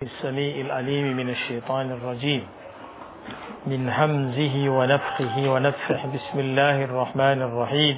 السميع العليم من الشيطان الرجيم من همزه ونفخه ونفخه بسم الله الرحمن الرحيم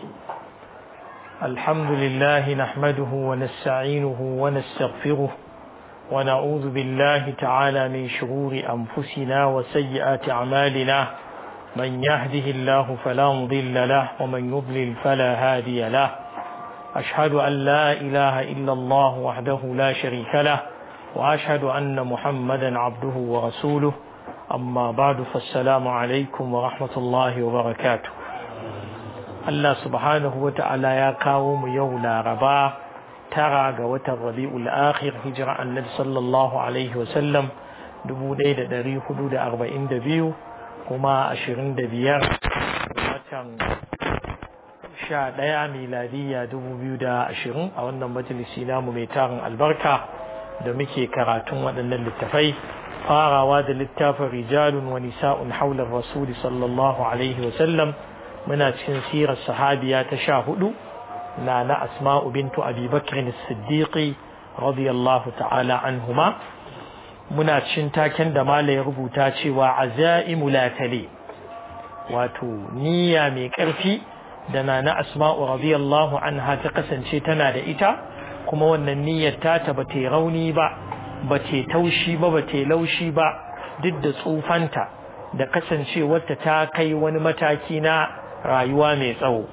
الحمد لله نحمده ونستعينه ونستغفره ونعوذ بالله تعالى من شرور أنفسنا وسيئات أعمالنا من يهده الله فلا مضل له ومن يضلل فلا هادي له أشهد أن لا إله إلا الله وحده لا شريك له وأشهد أن محمدا عبده ورسوله أما بعد فالسلام عليكم ورحمة الله وبركاته الله سبحانه وتعالى يا قوم يولا ربا ترى قوة الربيع الآخر هجرة النبي صلى الله عليه وسلم دبو ديد دري حدود أربعين دبيو كما أشرين دبيار وطن sha ɗaya miladiyya dubu biyu da ashirin a wannan majalisi namu mai tarin albarka da muke karatun waɗannan littafai farawa da littafin rijalun wa nisa'un haular rasuli sallallahu alaihi wasallam muna cikin sirar sahabiya ta sha hudu na na asma'u bintu abi bakr siddiqi radiyallahu ta'ala anhuma muna cikin taken da mala ya rubuta cewa azaimu latale wato niyya mai ƙarfi da na na asma'u radiyallahu anha ta kasance tana da ita kuma wannan niyyar ta ba ta rauni ba ba ta taushi ba ba ta laushi ba duk da tsufanta da kasancewarta ta kai wani mataki na rayuwa mai tsawo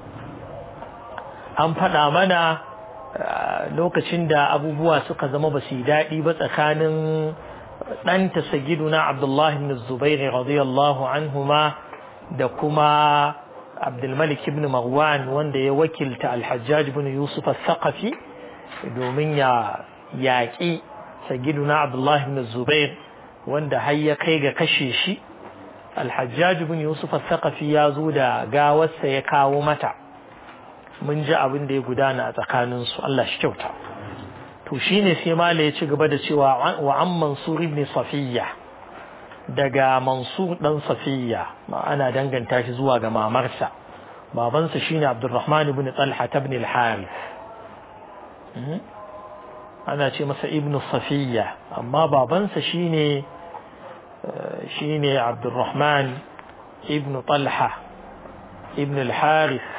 an faɗa mana lokacin da abubuwa suka zama ba su yi daɗi ba tsakanin ɗanta sagiduna abdullahi ibn zubairu radiyallahu anhuma da kuma abdulmalik ibn marwan wanda ya wakilta alhajjaj ibn yusuf al-thaqafi domin ya yaƙi sagiduna abdullahi ibn zubair wanda har ya kai ga kashe shi alhajjaj ibn yusuf al-thaqafi ya zo da gawarsa ya kawo mata mun ji abin da ya gudana a tsakanin su Allah shi kyauta to shine sai mala ya ci gaba da cewa wa an mansur ibn safiyya daga mansur dan safiyya ana danganta shi zuwa ga mamarsa babansa shine abdurrahman ibn talha ibn al-harith ana ce masa ibn safiya amma babansa shine shine abdurrahman ibn talha ibn al-harith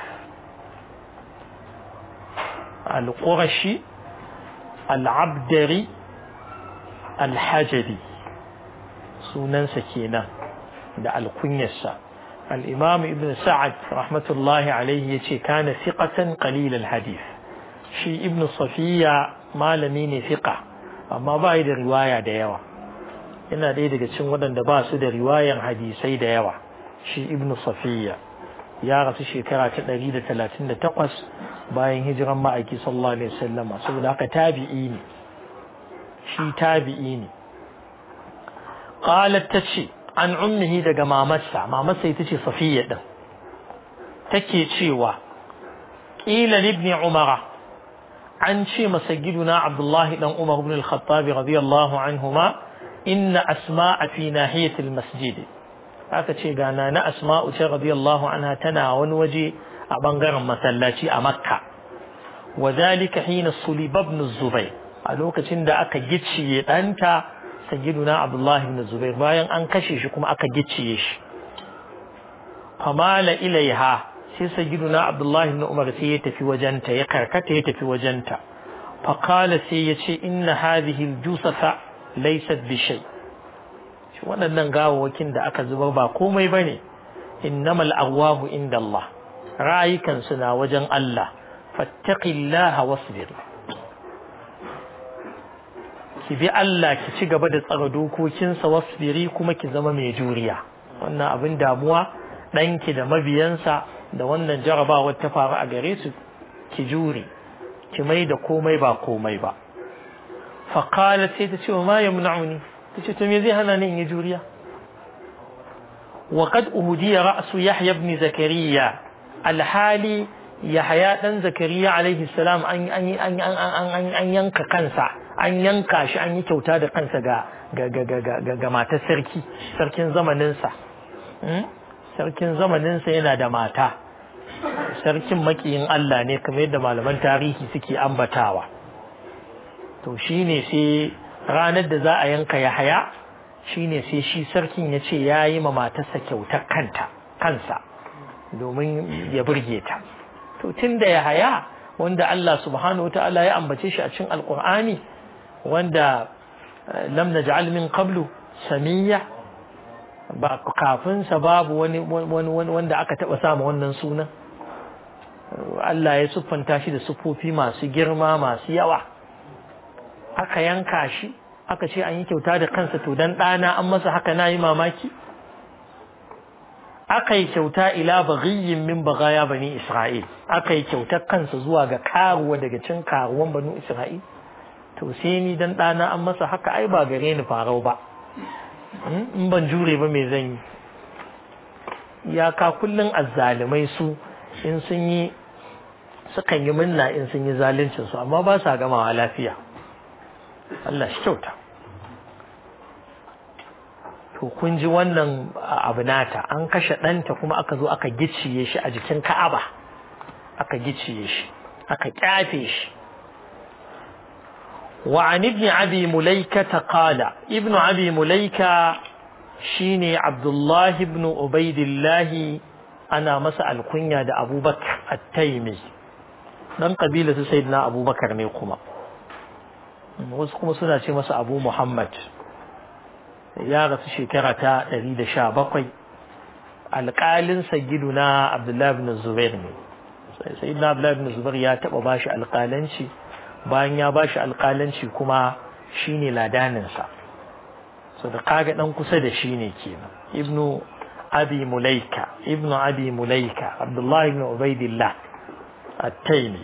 al-qurashi al-abdari al-hajari sunansa kenan da alkunyarsa al-imam ibn sa'ad rahmatullahi alaihi yace kana thiqatan qalil al-hadith shi ibn safiya malami ne fiqa amma ba da riwaya da yawa yana ɗaya daga cikin waɗanda ba su da riwayan hadisai da yawa shi ibn safiya ya rasu shekara ta ɗari da talatin da takwas bayan hijiran ma'aiki sallallahu alaihi wasallam saboda haka tabi'i ne shi tabi'i ne qalat tace an ummihi daga mamarsa mamarsa ita ce safiya din take cewa qila ibn umara an ce masa giduna Abdullahi dan Umar ibn al-Khattab radiyallahu anhuma inna asma'a fi nahiyatil masjid aka ce ga na asma'u ce radiyallahu anha tana wani waje a bangaren masallaci a Makka wadhalika hina sulib ibn Zubayr a lokacin da aka gicciye danta sayyiduna Abdullahi ibn Zubair bayan an kashe shi kuma aka gicciye shi famala ilaiha sai sayyiduna abdullahi ibn umar sai ya tafi wajenta ya karkata ya tafi wajenta faqala sai ya ce inna hadhihi aljusafa laysat bi shay shi waɗannan gawawakin da aka zubar ba komai bane innamal arwahu inda Allah rayukan na wajen Allah fattaqillaha wasbir ki bi Allah ki ci gaba da tsara dokokinsa wasbiri kuma ki zama mai juriya wannan abin damuwa ɗanki da mabiyansa da wannan jarabawar ta faru a gare su ki jure ki mai da komai ba komai ba faƙala sai ta ce wa ma ya muna'uni ta ce to me zai hana ni in yi juriya wa qad uhudiya ra'su yahya ibn zakariya alhali yahya dan zakariya alaihi salam an an an an yanka kansa an yanka shi an yi kyauta da kansa ga ga ga ga matar sarki sarkin zamaninsa sarkin zamaninsa yana da mata sarkin makiyin Allah ne kamar yadda malaman tarihi suke ambatawa to shine sai ranar da za a yanka Yahaya shine sai shi sarkin ya ce ya yi ma matarsa kyautar kanta kansa domin ya burge ta to tun da Yahaya wanda Allah subhanahu wa ta'ala ya ambace shi a cikin alkur'ani wanda lam naj'al min qablu samiyya ba kafin sa babu wani wanda aka taba sama wannan sunan Allah ya siffanta shi da siffofi masu girma masu yawa aka yanka shi aka ce an yi kyauta da kansa to dan ɗana an masa haka na yi mamaki aka yi kyauta ila baghiyin min bagaya bani Isra'il aka yi kyautar kansa zuwa ga karuwa daga cin karuwan bani Isra'il to sai ni dan ɗana an masa haka ai ba gare ni farau ba in ban jure ba me zan yi iyaka kullum azzalumai su in sun yi sukan yi minna in sun yi zaluncin su amma ba sa gamawa lafiya Allah shi kyauta to kun ji wannan abu nata an kashe ɗanta kuma aka zo aka gicciye shi a jikin ka'aba aka gicciye shi aka kyafe shi وعن ابن أبي مليكة قال ابن أبي مليكة شيني عبد الله بن عبيد الله أنا مسأل كنيا دا أبو بكر التيمي dan kabila su sayyidina abubakar ne kuma wasu kuma suna ce masa abu muhammad ya rasu shekara ta 117 alƙalin sayyiduna abdullahi bin zubair ne sayyidina abdullahi bin zubair ya taɓa bashi alƙalanci bayan ya bashi alƙalanci kuma shine ladaninsa so da kaga dan kusa da shi ne kenan ibnu abi mulaika ibnu abi mulaika abdullahi ibn ubaidillah at-taymi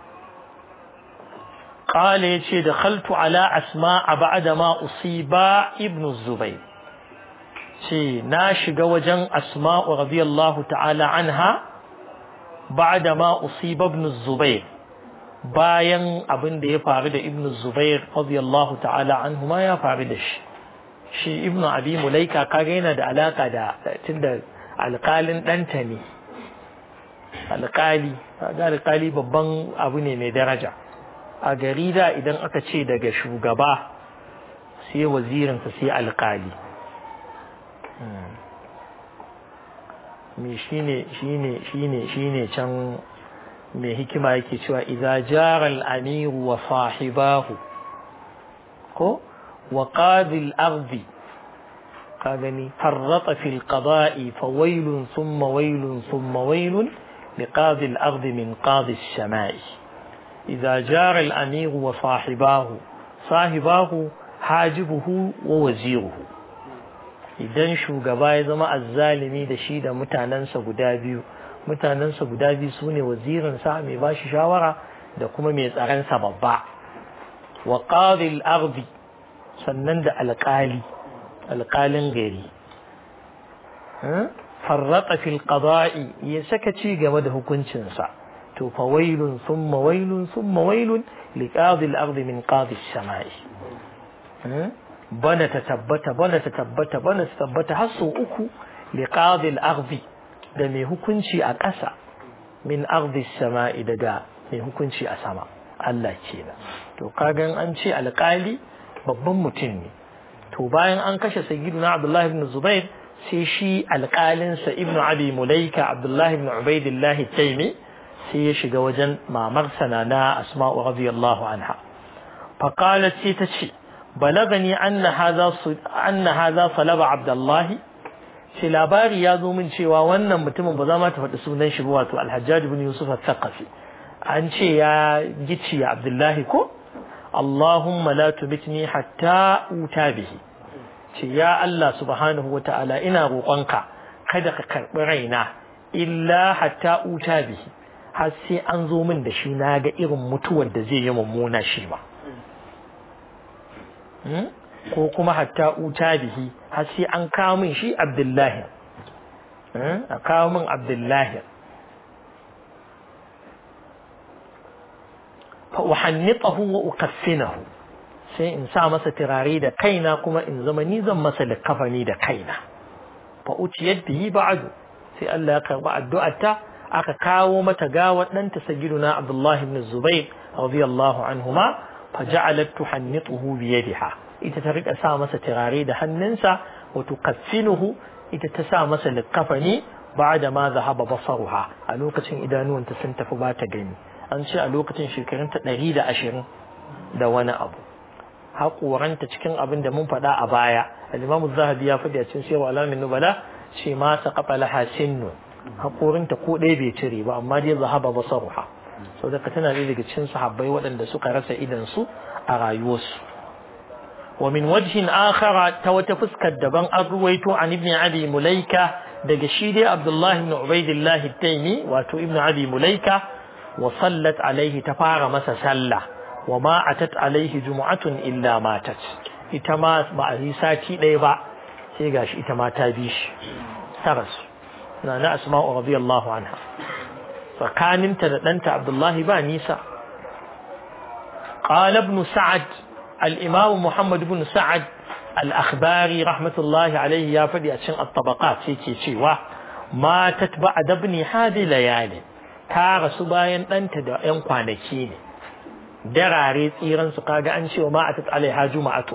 قال يتي دخلت على أسماء بعد ما أصيب ابن الزبير شي ناشق وجن أسماء رضي الله تعالى عنها بعد ما أصيب ابن الزبير bayan abin da ya faru da ibn zubair radiyallahu ta'ala anhu ma ya faru da shi shi ibn abi mulaika kaga yana da alaka da tunda alƙalin ɗanta ne alƙali kaga alƙali babban abu ne mai daraja a gari da idan aka ce daga shugaba sai wazirinsa sai alƙali me shine shine shine shine can mai hikima yake cewa idza jara al-amiru wa sahibahu ko wa qadi al-ardi ka gani farrata fi al-qada'i fa waylun thumma waylun thumma waylun liqadi al-ardi min qadi as-sama'i idza jara al-amiru wa sahibahu sahibahu hajibuhu wa waziruhu idan shugaba ya zama azzalimi da shi da mutanensa guda biyu mutanensa guda biyu su ne wazirinsa mai ba shi shawara da kuma mai tsaronsa babba wa ƙaril ardi sannan da alƙali alƙalin gari farrata fil qada'i ya saka ci game da hukuncinsa to fa wailun thumma wailun thumma wailun li qadi al-ardi min qadi as-sama'i bana ta tabbata bana ta tabbata bana ta tabbata har sau uku li qadi al-ardi da mai hukunci a ƙasa min ardi sama'i daga mai hukunci a sama Allah kenan to kagan an ce alƙali babban mutum ne to bayan an kashe sayyiduna Abdullah ibn Zubair sai shi alƙalinsa ibn Abi Mulaika Abdullah ibn Ubaidillah Taimi sai ya shiga wajen mamar na Asma'u radiyallahu anha faqalat sai ta ce balagani anna hadha anna hadha salaba Abdullah sai labari ya zo min cewa wannan mutumin ba za ma ta faɗi sunan shi ba wato Al-Hajjaj ibn Yusuf al-Thaqafi an ce ya gici ya Abdullahi ko Allahumma la tumitni hatta uta bihi ce ya Allah subhanahu wa ta'ala ina roƙonka kada ka karɓi raina illa hatta uta bihi har sai an zo min da shi na ga irin mutuwar da zai yi mummuna shi ba ko kuma hatta uta bihi har sai an kawo min shi Abdullahi a kawo min Abdullahi fa uhannitahu wa ukaffinahu sai in sa masa turare da kaina kuma in zama ni zan masa likafani da kaina fa uciyat bihi ba'du sai Allah ya karba addu'arta aka kawo mata gawar ɗanta sayyiduna Abdullah ibn Zubair radiyallahu anhuma fa ja'alat tuhannituhu bi yadiha ita ta rika sa masa turare da hannunsa wa tukaffinuhu ita ta sa masa likafani ba'da ma zahaba basaruha a lokacin idanuwanta sun tafi ba ta gani an ce a lokacin shekarunta ɗari da ashirin da wani abu haƙoranta cikin abin da mun faɗa a baya al-imamu zahabi ya faɗi a cikin sirwa alamin nubala ce ma sa kafa laha sinnu haƙorinta ko ɗaya bai cire ba amma dai zahaba basaruha sau da tana ɗaya daga cikin sahabbai waɗanda suka rasa idan su a rayuwarsu wa min wajhin akhara ta wata fuskar daban an ruwaito an ibn abi mulaika daga shi dai abdullahi ibn ubaidillah at-taymi wato ibn abi mulaika wa sallat alaihi ta fara masa sallah wa ma atat alaihi jumu'atun illa matat ita ma ba a yi sati ɗaya ba sai gashi ita ma ta bi shi ta rasu na na asma'u radiyallahu anha tsakaninta da ɗanta abdullahi ba nisa قال ابن سعد الإمام محمد بن سعد الأخباري رحمة الله عليه يا فدي أتشن الطبقات سيكي شيوا ما تتبع دبني هذه ليالي تارى سباين أنت دا ينقوانكين دراري تيران سقاقا أنشي وما أتت عليها جمعة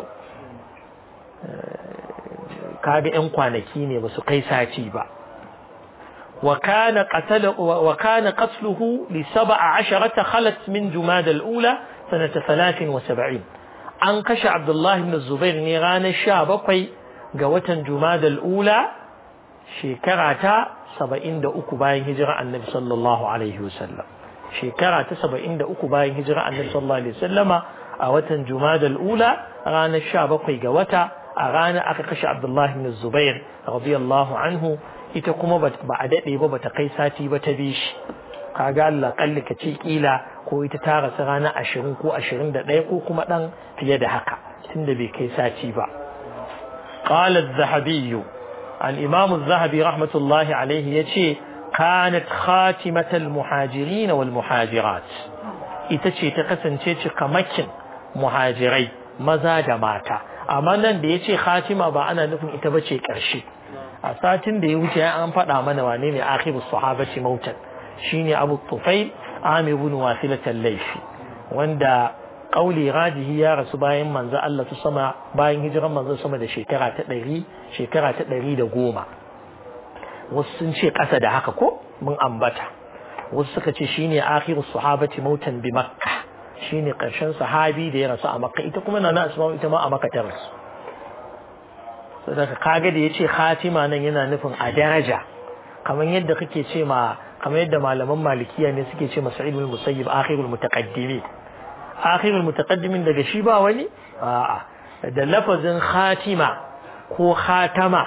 kaga ‘yan kwanaki ne ba su kai sati ba. وكان قتل وكان قتله لسبع عشرة خلت من جماد الأولى سنة ثلاث وسبعين an kashe Abdullahi ibn Zubair ne ranar sha bakwai ga watan Jumadal Ula shekara ta saba'in da uku bayan hijira annabi sallallahu alaihi wasallam shekara ta saba'in da uku bayan hijira annabi sallallahu alaihi wasallama a watan Jumadal Ula ranar sha bakwai ga wata a ranar aka kashe Abdullahi ibn Zubair radiyallahu anhu ita kuma ba a daɗe ba bata kai sati ba ta bi shi kaga Allah kalli ka ce kila ko ita ta rasu ranar ashirin ko ashirin da ɗaya ko kuma ɗan fiye da haka tunda bai kai sati ba qala az-zahabi al-imam az-zahabi rahmatullahi alayhi yace kanat khatimatal muhajirin wal muhajirat ita ce ta kasance cikamakin muhajirai maza da mata amma nan da yace khatima ba ana nufin ita bace karshe a satin da ya wuce an faɗa mana wane ne akhirus sahabati mautan shine Abu Tufail Amir ibn Wasilat al-Laythi wanda kauli rajihi ya rasu bayan manzo Allah su sama bayan hijiran manzo sama da shekara ta 100 shekara ta 110 wasu sun ce ƙasa da haka ko mun ambata wasu suka ce shine akhirus sahabati mautan bi Makkah shine ƙarshen sahabi da ya rasu a Makka ita kuma nana Asma ita ma a Makka ta rasu saboda kaga da yace khatima nan yana nufin a daraja kamar yadda kake ce ma kamar yadda malaman malikiya ne suke ce masa ilmul musayyib akhirul mutaqaddimi akhirul mutaqaddimin daga shi ba wani a'a da lafazin khatima ko khatama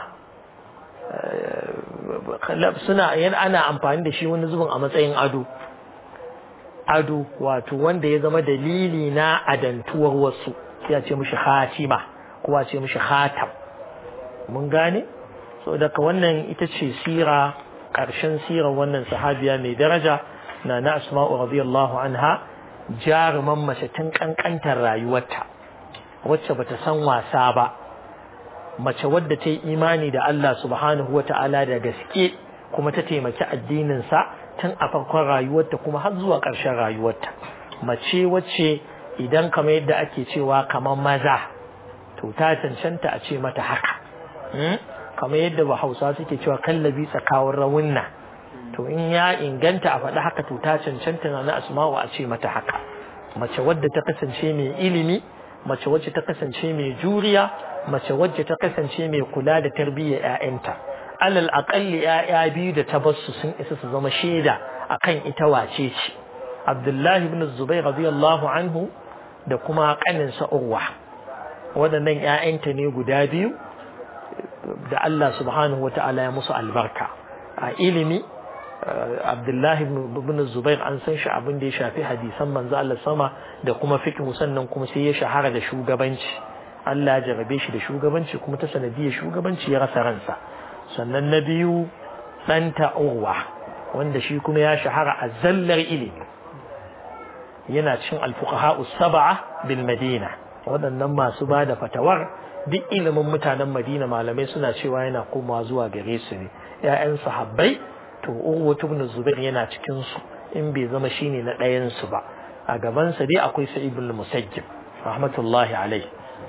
suna yan ana amfani da shi wani zubin a matsayin ado ado wato wanda ya zama dalili na adantuwar wasu ya ce mishi khatima ko a ce mishi khatam mun gane so daga wannan ita ce sira ƙarshen sirar wannan sahabiya mai daraja na na asma'u radiyallahu anha jaruman mace tun kankantar rayuwarta wacce bata san wasa ba mace wadda ta yi imani da Allah subhanahu wa ta'ala da gaske kuma ta taimaki addininsa tun a farkon rayuwarta kuma har zuwa ƙarshen rayuwarta mace wacce idan kamar yadda ake cewa kamar maza to ta cancanta a ce mata haka kamar yadda ba hausa suke cewa kallabi tsakawar rawunna to in ya inganta a faɗi haka to ta cancanta na na asma'u a ce mata haka mace wadda ta kasance mai ilimi mace wacce ta kasance mai juriya mace wacce ta kasance mai kula da tarbiyyar ƴaƴanta alal aqalli ƴaƴa biyu da ta basu sun isa su zama shaida akan ita wace ce Abdullahi ibn Zubair radiyallahu anhu da kuma kaninsa Urwa waɗannan ƴaƴanta ne guda biyu da Allah subhanahu wata'ala ya musu albarka a ilimi Abdullahi ibn Zubair an san shi abin da ya shafi hadisan manzo Allah sama da kuma fiqh sannan kuma sai ya shahara da shugabanci Allah ya jarabe shi da shugabanci kuma ta sanadiyar shugabanci ya rasa ransa sannan na biyu ɗanta Urwa wanda shi kuma ya shahara a zallar ilimi yana cin alfuqaha sab'a bil Madina waɗannan masu ba da fatawar duk ilimin mutanen Madina malamai suna cewa yana komawa zuwa gare su ne ƴaƴan sahabbai to Urwa ibn Zubair yana cikin su in bai zama shine na ɗayan su ba a gaban sa dai akwai Sa'id ibn Musayyib rahmatullahi alaihi to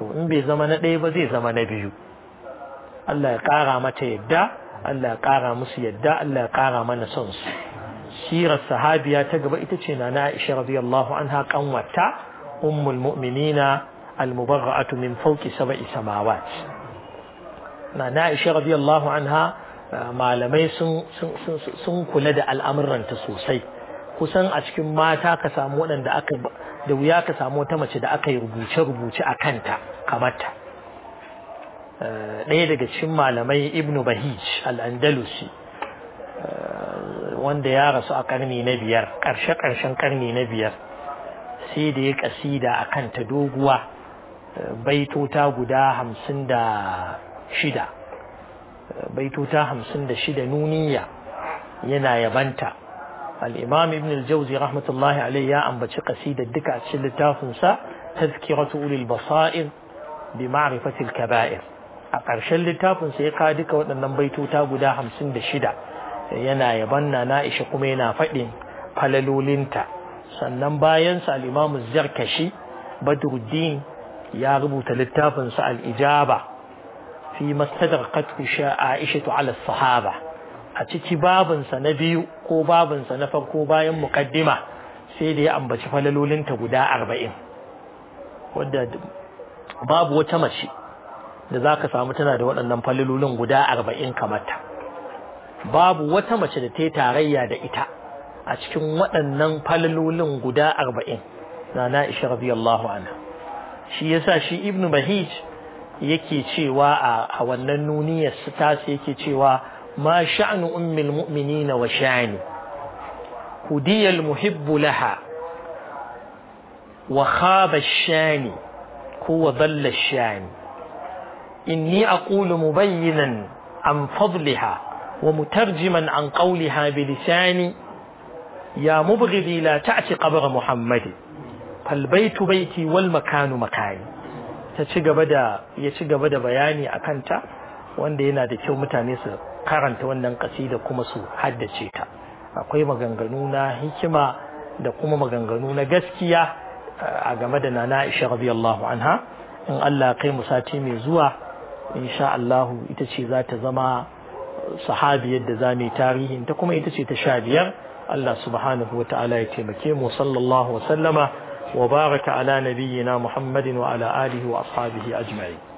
to in bai zama na ɗaya ba zai zama na biyu Allah ya ƙara mata yadda Allah ya ƙara musu yadda Allah ya ƙara mana son su sirar sahabiya ta gaba ita ce na Aisha radiyallahu anha kanwata ummul mu'minina al-mubarra'atu min fawqi sab'i samawat na Aisha radiyallahu anha malamai sun sun kula da al'amuranta sosai kusan a cikin mata ka samu waɗanda aka da wuya ka samu wata mace da aka yi rubuce-rubuce a kanta kamata ɗaya daga cikin malamai ibnu bahij al-andalusi wanda ya rasu a karni na biyar ƙarshe-ƙarshen karni na biyar sai da ya ƙasida a kanta doguwa baitota guda hamsin da shida baitota hamsin da shida nuniya yana yabanta al'imam ibn al-jauzi rahmatullahi alai ya ambaci ƙasidar duka a cikin littafinsa tazkiratu ulil basa'ir bi ma'rifatil kaba'ir a ƙarshen littafinsa ya kawo duka waɗannan baitota guda hamsin da shida yana yaban na na'isha kuma yana faɗin falalolinta sannan bayansa al'imamu zarkashi badruddin ya rubuta littafinsa al'ijaba fi mastadar katku aisha ala sahaba a ciki babinsa na biyu ko babinsa na farko bayan muƙaddima sai da ya ambaci falalolinta guda arba'in wadda babu wata mace da za ka samu tana da waɗannan falalolin guda arba'in kamata babu wata mace da ta yi tarayya da ita a cikin waɗannan falalolin guda arba'in na na'isha radiyallahu anha shi yasa shi ibnu bahij yake cewa a wannan nuniyar su tasi yake cewa ma sha'nu ummil mu'minina wa sha'ni hudiyal muhibbu laha wa khaba ash-shani huwa dhalla ash-shani inni aqulu mubayyinan an fadliha ومترجما عن قولها بلساني يا مبغضي لا تأتي قبر محمد فالبيت بيتي والمكان مكاني تشيغ بدا يشيغ بدا بياني أكنتا wanda yana da kyau mutane su karanta wannan kasida kuma su haddace ta akwai maganganu na hikima da kuma maganganu na gaskiya a game da nana Aisha radiyallahu anha in Allah kai mu sati mai zuwa insha Allah ita ce za ta zama sahabiyar da za mu yi tarihin ta kuma ita ce ta sha biyar Allah subhanahu wa ta'ala ya taimake mu sallallahu wa sallama wa baraka ala nabiyyina Muhammadin wa ala alihi wa ashabihi ajma'in